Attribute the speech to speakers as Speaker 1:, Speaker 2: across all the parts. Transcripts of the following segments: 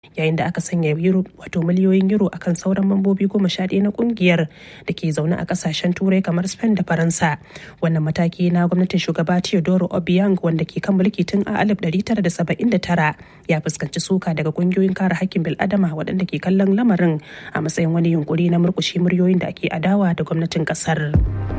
Speaker 1: yayin da aka sanya euro wato miliyoyin euro akan sauran mambobi goma sha ɗaya na kungiyar da ke zaune a kasashen turai kamar spain da faransa wannan mataki na gwamnatin shugaba teodoro obiang wanda ke kan mulki tun a 1979 ya fuskanci suka daga kungiyoyin kare hakkin bil'adama waɗanda ke kallon lamarin a matsayin wani yunkuri na murkushe muryoyin da ake adawa da gwamnatin kasar.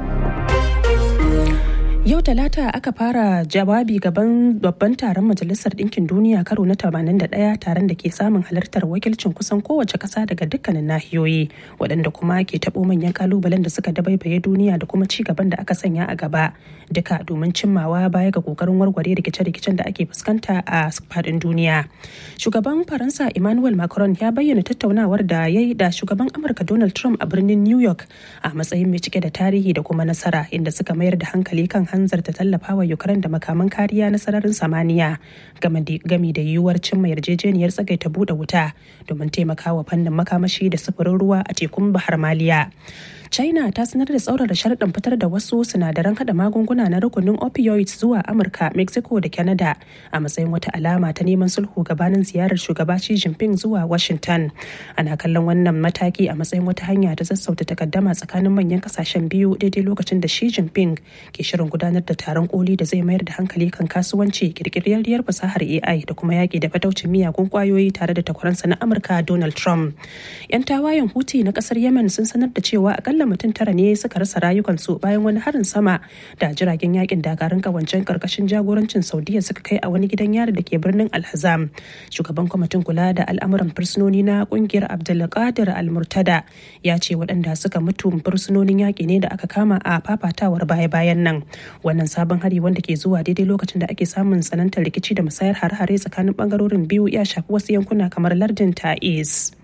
Speaker 1: Yau Talata aka fara jawabi gaban babban taron Majalisar Ɗinkin Duniya karo na 81 taron da ke samun halartar wakilcin kusan kowace ƙasa daga dukkanin nahiyoyi waɗanda kuma ke taɓo manyan kalubalen da suka dabaibaye duniya da kuma ci gaban da aka sanya a gaba duka domin cimmawa baya ga ƙoƙarin warware rikice-rikicen da ake fuskanta a faɗin duniya. Shugaban Faransa Emmanuel Macron ya bayyana tattaunawar da ya yi da shugaban Amurka Donald Trump a birnin New York a matsayin mai cike da tarihi da kuma nasara inda suka mayar da hankali kan hanzarta tallafawa Ukraine da makaman kariya na sararin samaniya game da yiwuwar cimma yarjejeniyar tsagaita buɗe wuta domin taimakawa fannin makamashi da sufurin ruwa a tekun Bahar Maliya. China ta sanar da tsaurara sharaɗin fitar da wasu sinadaran hada magunguna na rukunin opioids zuwa Amurka, Mexico da Canada a matsayin wata alama ta neman sulhu gabanin ziyarar shugaba Xi Jinping zuwa Washington. Ana kallon wannan mataki a matsayin wata hanya ta sassauta takaddama tsakanin manyan kasashen biyu daidai lokacin da Xi Jinping ke shirin gudanar da taron koli da zai mayar da hankali kan kasuwanci kirkirarriyar fasahar AI da kuma yaƙi da fataucin miyagun kwayoyi tare da takwaransa na Amurka Donald Trump. 'Yan tawayen Houthi na ƙasar Yemen sun sanar da cewa akalla mutum tara ne suka rasa rayukansu bayan wani harin sama da jiragen yakin dakarun kawancen karkashin jagorancin saudiya suka kai a wani gidan yari da ke birnin alhazam shugaban kwamitin kula da al'amuran fursunoni na kungiyar abdulkadir almurtada ya ce waɗanda suka mutu fursunonin yaƙi ne da aka kama a fafatawar baya-bayan nan wannan sabon hari wanda ke zuwa daidai lokacin da ake samun tsanantar rikici da musayar hare-hare tsakanin bangarorin biyu ya shafi wasu yankuna kamar lardin ta'is.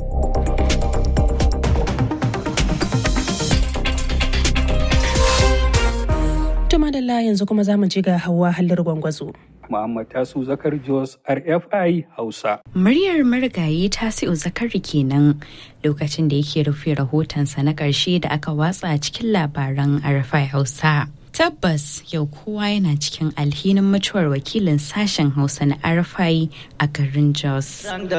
Speaker 1: Tuma da yanzu kuma za mu ji ga hawa halin gwangwazo.
Speaker 2: Muhammad Tasu Zakar Jos RFI Hausa.
Speaker 3: Muryar marigayi Tasi'u Zakari kenan lokacin da yake rufe rahotonsa na ƙarshe da aka watsa cikin labaran RFI Hausa. Tabbas yau kowa yana cikin alhinin mutuwar wakilin sashen Hausa na RFI a garin Jos.